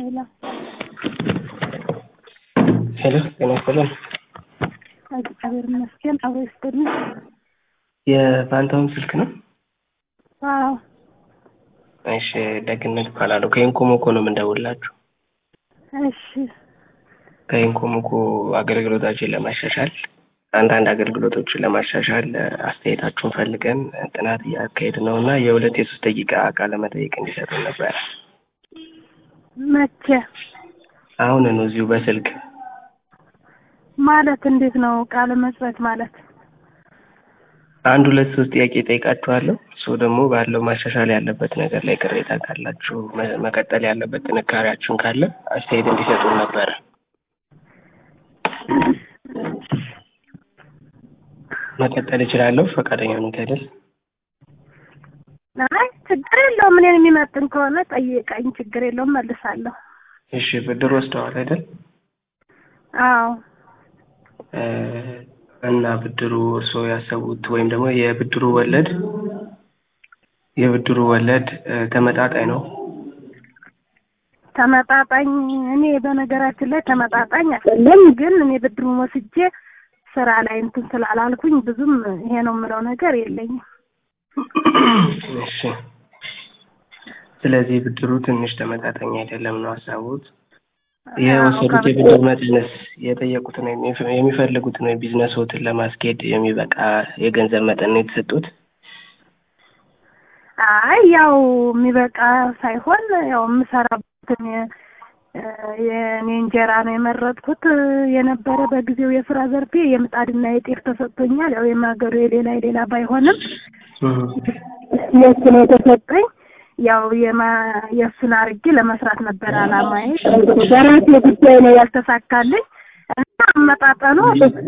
ሄሎ ሄሎ ጤና ይስጥልን። እግዚአብሔር ይመስገን አብሮ ይስጥልኝ። የፋንታሁን ስልክ ነው? አዎ እሺ ደግነት እባላለሁ። ከኢንኮሞኮ ነው የምንደውልላችሁ። እሺ ከኢንኮሞኮ አገልግሎታችን ለማሻሻል አንዳንድ አገልግሎቶችን ለማሻሻል አስተያየታችሁን ፈልገን ጥናት እያካሄድ ነው እና የሁለት የሶስት ደቂቃ ቃለ መጠይቅ እንዲሰጡን ነበረ። መቼ አሁን ነው እዚሁ በስልክ ማለት እንዴት ነው ቃለ መጽሐፍ ማለት? አንድ ሁለት ሶስት ጥያቄ ጠይቃችኋለሁ። እሱ ደግሞ ባለው ማሻሻል ያለበት ነገር ላይ ቅሬታ ካላችሁ መ- መቀጠል ያለበት ጥንካሬያችሁን ካለ አስተያየት እንዲሰጡን ነበረ። መቀጠል እችላለሁ ፈቃደኛ ሁኔታ አይደል? አይ ችግር የለውም። እኔን የሚመጥን ከሆነ ጠይቀኝ፣ ችግር የለውም መልሳለሁ። እሺ ብድር ወስደዋል አይደል? አዎ እ እና ብድሩ እርስዎ ያሰቡት ወይም ደግሞ የብድሩ ወለድ የብድሩ ወለድ እ ተመጣጣኝ ነው? ተመጣጣኝ እኔ በነገራችን ላይ ተመጣጣኝ አይደለም፣ ግን እኔ ብድሩን ወስጄ ስራ ላይ እንትን ስላላልኩኝ ብዙም ይሄ ነው የምለው ነገር የለኝም። እሺ ስለዚህ ብድሩ ትንሽ ተመጣጣኝ አይደለም ነው ሀሳቡት? የወሰዱት የብድር መጠንስ የጠየቁትን ወይም የሚ- የሚፈልጉትን ወይም ቢዝነስዎትን ለማስኬድ የሚበቃ የገንዘብ መጠን ነው የተሰጡት? አይ ያው የሚበቃ ሳይሆን ያው የምሰራበትን የ- የእኔ እንጀራ ነው የመረጥኩት የነበረ በጊዜው የስራ ዘርፌ የምጣድና የጤፍ ተሰጥቶኛል። ያው የማገዶ የሌላ የሌላ ባይሆንም የእሱ ነው የተሰጠኝ። ያው የማ የእሱን አርጌ ለመስራት ነበር አላማዬ። በራሴ ጉዳይ ነው ያልተሳካልኝ እና አመጣጠኑ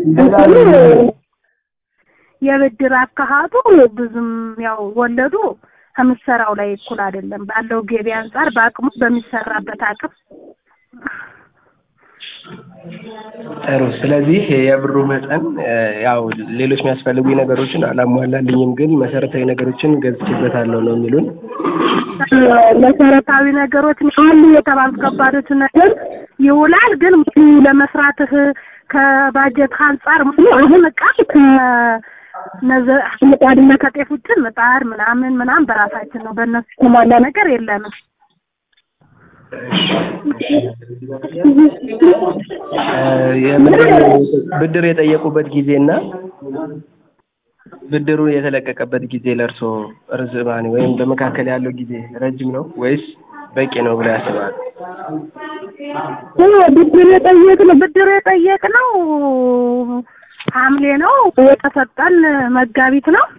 የብድር አካሃዱ ብዙም ያው ወለዱ ከምሰራው ላይ እኩል አይደለም። ባለው ገቢ አንጻር በአቅሙ በሚሰራበት አቅም ጥሩ። ስለዚህ የብሩ መጠን እ ያው ሌሎች የሚያስፈልጉ ነገሮችን አላሟላልኝም፣ ግን መሰረታዊ ነገሮችን ገዝቼበታለሁ ነው የሚሉን? መሰረታዊ ነገሮች አሉ የተባሉት ከባዶች ነገር ይውላል። ግን ሙሉ ለመስራትህ ከባጀት አንጻር ሙሉ አሁን እቃ ከነዘ ምጣድና ከጤፍ ውጭ ምጣድ ምናምን ምናምን በራሳችን ነው። በእነሱ የተሟላ ነገር የለንም። እ የብድር ብድር የጠየቁበት ጊዜና ብድሩ የተለቀቀበት ጊዜ ለእርሶ ርዝማኔ ወይም በመካከል ያለው ጊዜ ረጅም ነው ወይስ በቂ ነው ብለው ያስባሉ? ብድር የጠየቅነው ብድር የጠየቅነው ሐምሌ ነው የተሰጠን መጋቢት ነው።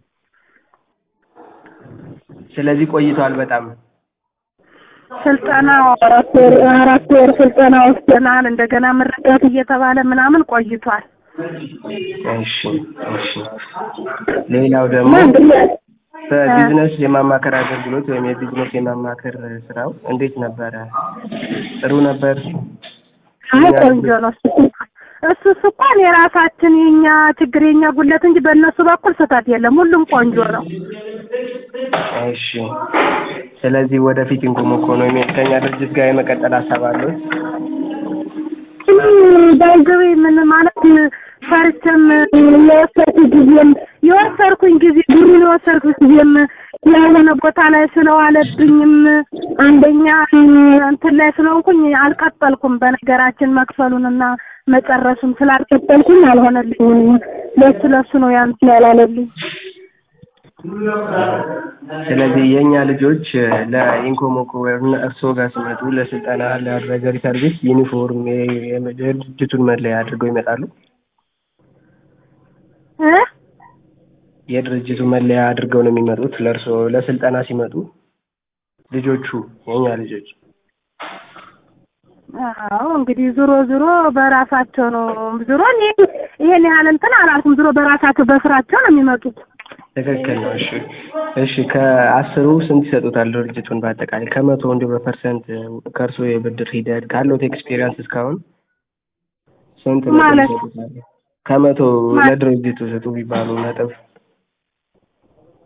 ስለዚህ ቆይቷል በጣም። ስልጠና አራት ወር አራት ወር ስልጠና ወስደናል። እንደገና ምርቃት እየተባለ ምናምን ቆይቷል። እሺ እሺ። ሌላው ደግሞ በቢዝነስ የማማከር አገልግሎት ወይም የቢዝነስ የማማከር ስራው እንዴት ነበረ? ጥሩ ነበር? አይ ቆንጆ ነው። እሱ እሱ እንኳን የራሳችን የኛ ችግር የኛ ጉለት እንጂ በእነሱ በኩል ስህተት የለም። ሁሉም ቆንጆ ነው። እሺ። ስለዚህ ወደፊት ኢንኮሞኮ ነው ከኛ ድርጅት ጋር የመቀጠል ሀሳብ አለው? ባይዘዌ ምን ማለት ፈርቼም የወሰድኩ ጊዜም የወሰድኩኝ ጊዜ ብሩን የወሰድኩት ጊዜም ያልሆነ ቦታ ላይ ስለዋለብኝም አንደኛ እንትን ላይ ስለሆንኩኝ አልቀጠልኩም። በነገራችን መክፈሉንና መጨረሱን ስላልቀጠልኩኝ አልሆነልኝም። ለሱ ለሱ ነው ያን ያላለልኝ። ስለዚህ የእኛ ልጆች ለኢንኮሞኮ እርስዎ ጋር ሲመጡ ለስልጠና ለአድቫይዘሪ ሰርቪስ ዩኒፎርም የ- የድርጅቱን መለያ አድርገው ይመጣሉ? እ የድርጅቱ መለያ አድርገው ነው የሚመጡት ለእርስዎ ለስልጠና ሲመጡ ልጆቹ የእኛ ልጆች? አዎ እንግዲህ ዞሮ ዞሮ በራሳቸው ነው። ዞሮ እኔ ይሄን ያህል እንትን አላልኩም። ዞሮ በራሳቸው በስራቸው ነው የሚመጡት። ትክክል ነው። እሺ እሺ። ከአስሩ ስንት ይሰጡታል ድርጅቱን በአጠቃላይ ከመቶ እንዲሁ በፐርሰንት ከእርስዎ የብድር ሂደት ካለዎት ኤክስፔሪያንስ እስካሁን ስንት ነጥብ ማለት? ይሰጡታል? ከመቶ ማለት? ለድርጅቱ ስጡ ቢባሉ ነጥብ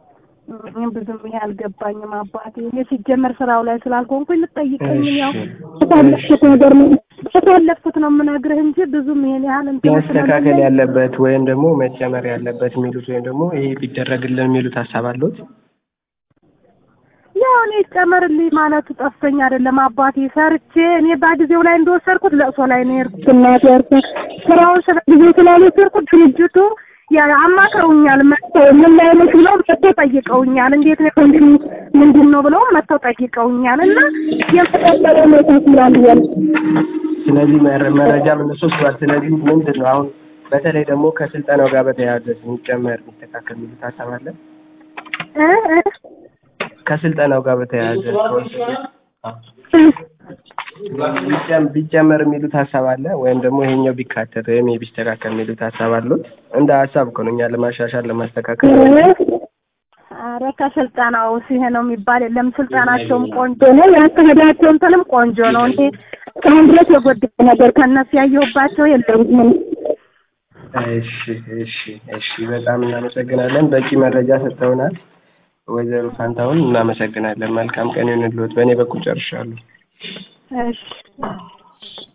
እኔም ብዙም ይሄ አልገባኝም አባቴ። እኔ ሲጀመር ስራው ላይ ስላልሆንኩኝ ልጠይቀኝ ያው እሺ ባሳለፍኩት ነገር ነው ባሳለፍኩት ነው የምነግርህ እንጂ ብዙም ይሄን ያህል እንትን ማስተካከል ስለሌለኝ ያለበት ወይም ደግሞ መጨመር ያለበት የሚሉት ወይም ደግሞ ይሄ ቢደረግልን የሚሉት ሀሳብ አለዎት? ያው እኔ ይጨመርልኝ ማለቱ ጠፍቶኝ አይደለም አባቴ ሰርቼ እኔ በጊዜው ላይ እንደወሰድኩት ለቅሶ ላይ ነው የሄድኩት። እናቴ ያርፈ ስራውን ስለ ጊዜው ስላልወሰድኩት ድርጅቱ ያ አማክረውኛል። መጥተው ምን ላይ ነሽ ብለው መጥተው ጠይቀውኛል። እንዴት ነው ኮንዲሽኑ ምንድን ነው ብለው መጥተው ጠይቀውኛል። እና የፈጠረ ነው ታስላል ያለ ስለዚህ መረ- መረጃ እነሱ ወስዷል። ስለዚህ ምንድን ነው አሁን በተለይ ደግሞ ከስልጠናው ጋር በተያያዘ የሚጨመር የሚስተካከል የሚሉት ሀሳብ አለ? እ እ ከስልጠናው ጋር በተያያዘ ቢጨም- ቢጨመር የሚሉት ሀሳብ አለ ወይም ደግሞ ይሄኛው ቢካተት ወይም ይሄ ቢስተካከል የሚሉት ሀሳብ አሉት? እንደ ሀሳብ እኮ ነው እኛ ለማሻሻል ለማስተካከል ኧረ ከስልጠናው ይሄ ነው የሚባል የለም። ስልጠናቸውም ቆንጆ ነው፣ ያካሄዳቸው እንትንም ቆንጆ ነው። እኔ እስካሁን ድረስ የጎደለ ነገር ከእነሱ ያየሁባቸው የለም። ምን እሺ እሺ እሺ በጣም እናመሰግናለን። በቂ መረጃ ሰጥተውናል። ወይዘሮ ፋንታሁን እናመሰግናለን። መልካም ቀን ይሁንልዎት። በእኔ በኩል ጨርሻለሁ። እሺ